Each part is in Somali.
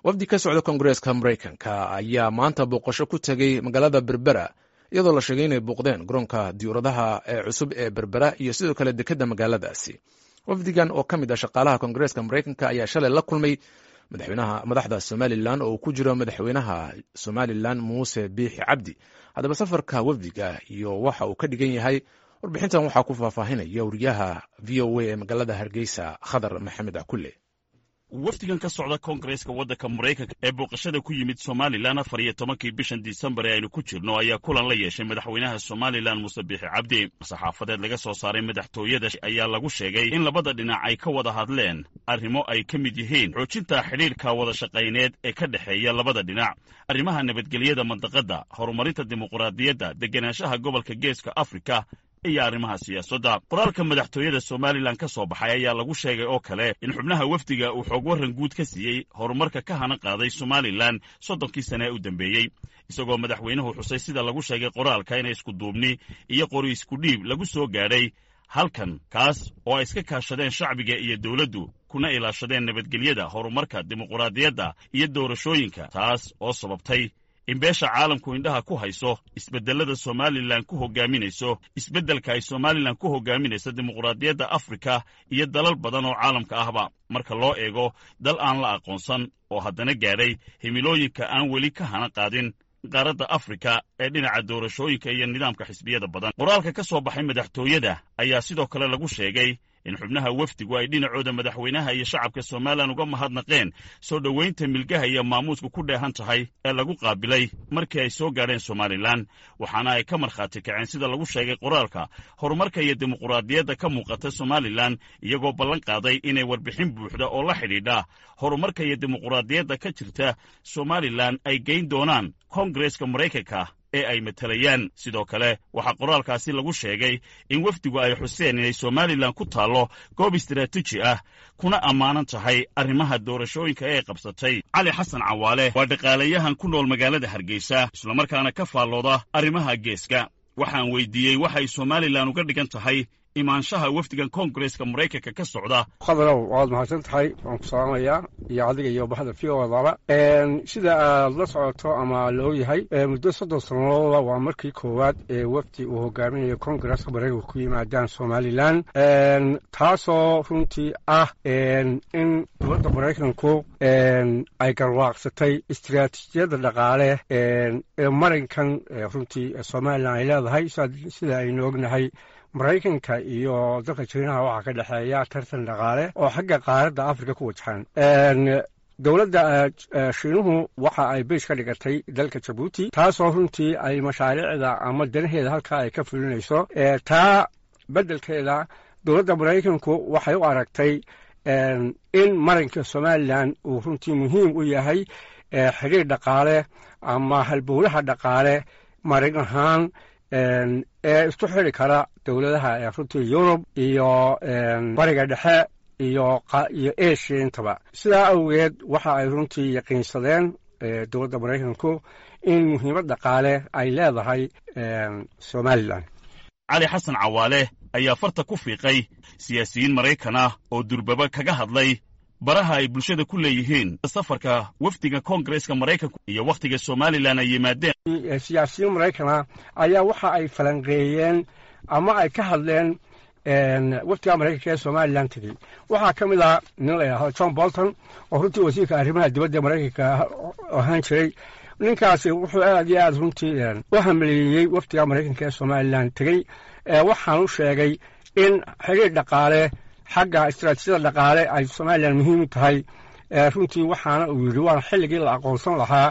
wafdi ka socda koongareeska maraykanka ayaa maanta booqasho ku tegey magaalada berbera iyadoo la sheegay inay booqdeen garoonka diyuuradaha ee cusub ee berbera iyo sidoo kale dekedda magaaladaasi wafdigan oo ka mid ah shaqaalaha koongareeska maraykanka ayaa shalay la kulmay madaxweynaha madaxda somalilan oo uu ku jiro madaxweynaha somalilan muuse biixi cabdi haddaba safarka wafdiga iyo waxa uu ka dhigan yahay warbixintan waxaa ku faahfaahinaya wariyaha v o a ee magaalada hargeysa khadar maxamed cakulle wafdigan ka socda koongareeska waddanka maraykanka ee booqashada ku yimid somalilan afar iyo tobankii bishan disembar ee aynu ku jirno ayaa kulan la yeeshay madaxweynaha somalilan muuse biixi cabdi saxaafadeed laga soo saaray madaxtooyada ayaa lagu sheegay in labada dhinac ay ka wada hadleen arrimo ay ka mid yihiin xoojinta xidhiirka wada shaqayneed ee ka dhexeeya labada dhinac arrimaha nabadgelyada mandaqadda horumarinta dimuquraadiyadda degenaanshaha gobolka geeska afrika iyo arrimaha siyaasadda qoraalka madaxtooyada somalilan ka soo baxay ayaa lagu sheegay oo kale in xubnaha wafdiga uu xoog warran guud ka siiyey horumarka ka hana qaaday somalilan soddonkii sane ee u dambeeyey isagoo madaxweynuhu xusay sida lagu sheegay qoraalka inay iskuduubni iyo qori iskudhiib lagu soo gaadhay halkan kaas oo ay iska kaashadeen shacbiga iyo dowladdu kuna ilaashadeen nabadgelyada horumarka dimuquraadiyadda iyo doorashooyinka taas oo sababtay in beesha caalamku indhaha ku hayso isbeddelada somalilan ku hogaaminayso isbeddelka ay somalilan ku hogaaminayso dimuquraadiyadda afrika iyo dalal badan oo caalamka ahba marka loo eego dal aan la aqoonsan oo haddana gaadhay himilooyinka aan weli ka hana qaadin qaaradda afrika ee dhinaca doorashooyinka iyo nidaamka xisbiyada badan qoraalka ka soo baxay madaxtooyada ayaa sidoo kale lagu sheegay in xubnaha wafdigu ay dhinacooda madaxweynaha iyo shacabka somalilan uga mahadnaqeen soo dhoweynta milgaha iyo maamuusku ku dheehan tahay ee lagu qaabilay markii ay soo gaadheen somalilan waxaana ay ka markhaati kaceen sida lagu sheegay qoraalka horumarka iyo dimuquraadiyadda ka muuqata somalilan iyagoo ballan qaaday inay warbixin buuxda oo la xidhiidha horumarka iyo dimuquraadiyadda ka jirta somalilan ay geyn doonaan koongareeska maraykanka ee ay matalayaan sidoo kale waxaa qoraalkaasi lagu sheegay in wafdigu ay xuseen inay somalilan ku taallo goob istaraatiiji ah kuna ammaanan tahay arrimaha doorashooyinka ee qabsatay cali xasan cawaale waa dhaqaalayahan ku nool magaalada hargeysa islamarkaana ka faallooda arrimaha geeska waxaan weydiiyey waxay somalilan uga dhigan tahay imaanshaha wafdigan koongareeska maraykanka ka socda khadarow waad mahadsan tahay waan ku salaamayaa iyo adiga iyo bahda v o daba sida aad la socoto ama la ogyahay muddo soddon sanadooda waa markii koowaad ee wafdi uu hogaaminayo koongareeska maraykanka ku yimaadaan somalilan taasoo runtii ah in dowladda maraykanku ay garwaaqsatay istiraatiijiyadda dhaqaale ee marinkan runtii somalilan ay leedahay sida aynu ognahay maraykanka iyo dalka jiinaha waxaa ka dhexeeya tartan dhaqaale oo xagga qaaradda afrika ku wajahan dowladda shiinuhu waxa ay beys ka dhigatay dalka jabuuti taasoo runtii ay mashaariicda ama danaheeda halkaa ay ka fulinayso taa beddelkeeda dowladda maraykanku waxay u aragtay in marinka somalilan uu runtii muhiim u yahay xidhiir dhaqaale ama halbowlaha dhaqaale marin ahaan ee isku xidri kara dowladaha ee runtii yurub iyo bariga dhexe iyo iyo asia intaba sidaa awgeed waxa ay runtii yaqiinsadeen dowladda maraykanku in muhiimad dhaqaale ay leedahay somalilan cali xasan cawaale ayaa farta ku fiiqay siyaasiyiin maraykan ah oo durbaba kaga hadlay baraha ay bulshada ku leeyihiin safarka wafdiga koongareeska maraykanku iyo wakhtiga somalilan ay yimaadeen siyaasiyiin maraykana ayaa waxa ay falanqeeyeen ama ay ka hadleen wafdiga maraykanka ee somalilan tegey waxaa ka mid ah nin la yidhahdo john bolton oo runtii wasiirka arrimaha dibadda maraykanka ahaan jiray ninkaasi wuxuu aad iyo aad runtii u hamaleeyey wafdiga maraykanka ee somalilan tegey waxaan u sheegay in xiriir dhaqaale xagga istaraatiijiyada dhaqaale ay somalilan muhiim u tahay runtii waxaana uu yidhi waana xilligii la aqoonsan lahaa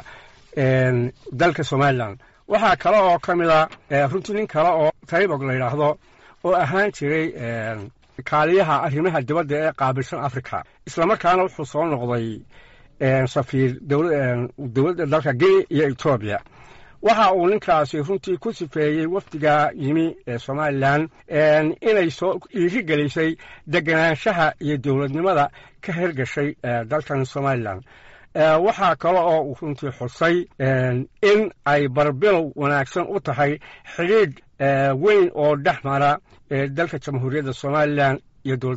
dalka somalilan waxaa kale oo ka mid a runtii nin kale oo taybog la yidhaahdo oo ahaan jiray kaaliyaha arrimaha dibadda ee qaabilsan africa islamarkaana wuxuu soo noqday safiir dowladda dalka guinea iyo etoobiya waxa uu ninkaasi runtii ku sifeeyey wafdiga yimi ee somalilan inay soo iiri gelisay deganaanshaha iyo dowladnimada ka hergashay dalkan somalilan waxaa kale oo uu runtii xusay in ay barbilow wanaagsan u tahay xidhiidh weyn oo dhex mara dalka jamhuuriyadda somalilan iyo dowladda maraykan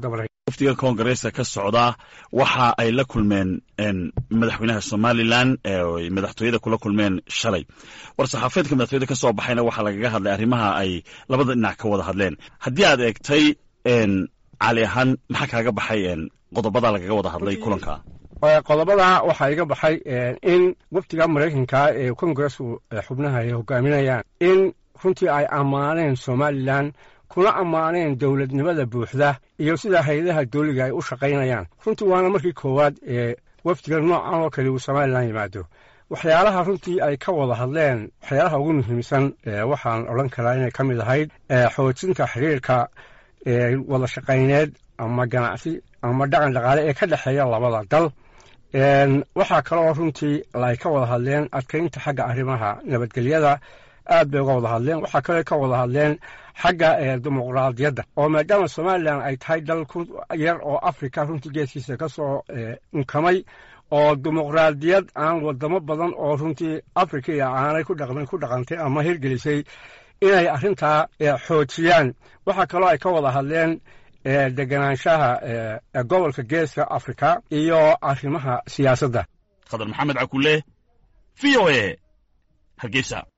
wafdiga koongareeska ka socda waxa ay la kulmeen madaxweynaha somalilan eeay madaxtooyada kula kulmeen shalay war-saxaafeedka madaxtooyada ka soo baxayna waxaa lagaga hadlay arrimaha ay labada dhinac ka wada hadleen haddii aad eegtay cali ahaan maxaa kaaga baxay qodobada lagaga wada hadlay kulanka qodobada waxaa iga baxay in wafdiga maraykanka ee kongaresku xubnaha ay hogaaminayaan in runtii ay ammaaneen somalilan kuna ammaaneen dowladnimada buuxda iyo sida hay-adaha dowliga ay u shaqaynayaan runtii waana markii koowaad ee wafdiga noocan oo kale uu somalilan yimaado waxyaalaha runtii ay ka wada hadleen waxyaalaha ugu muhiimsan waxaan odhan karaa inay ka mid ahayd xoojinta xiriirka wada shaqayneed ama ganacsi ama dhaqan dhaqaale ee ka dhexeeya labada dal waxaa kaloo runtii ay ka wada hadleen adkaynta xagga arrimaha nabadgelyada aad bay uga wada hadleen waxaa kaloo ka wada hadleen xagga dimuqraadiyadda oo maadaama somalilan ay tahay dal ku yar oo africa runtii geeskiisa ka soo unkamay oo dimuqraadiyad aan wadamo badan oo runtii africa iyo aanay ku dhaqmin ku dhaqantay ama hirgelisay inay arrintaa xoojiyaan waxaa kaloo ay ka wada hadleen deganaanshaha gobolka geeska africa iyo arrimaha siyaasadda khadar maxamed cakule v o e hargeysa